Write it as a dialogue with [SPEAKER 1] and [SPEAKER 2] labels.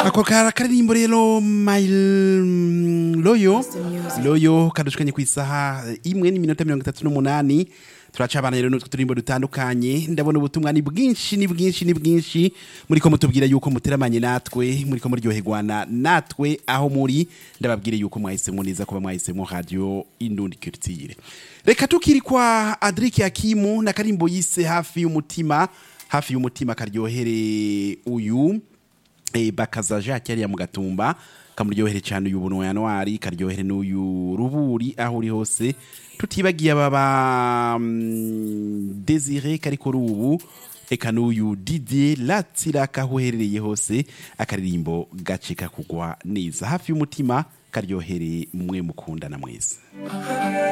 [SPEAKER 1] ako kara karirimbo rero my loyo loyo kadushikanye ku isaha imwe n'iminota mirongo itatu n'umunani turaca abana rero n'utwo turimbo dutandukanye ndabona ubutumwa ni bwinshi ni bwinshi ni bwinshi muriko mutubwira yuko muteramanye natwe muriko muryoherwana natwe aho muri ndababwire yuko mwahisemo neza kuba mwahisemo radio indundi culture reka tukiri kwa Adric Hakimu na karimbo yise hafi y'umutima hafi y'umutima karyohere uyu e, bakaza Jacques yari ya mugatumba kamuryohere cyane uyu bunwa yanwari karyohere n'uyu ruburi aho uri hose tutibagiye ababa mm, Desire kari kuri ubu eka n'uyu Didier Latsiraka aho uherereye hose akaririmbo gace kakugwa neza hafi y'umutima karyohere mwe mukundana mwese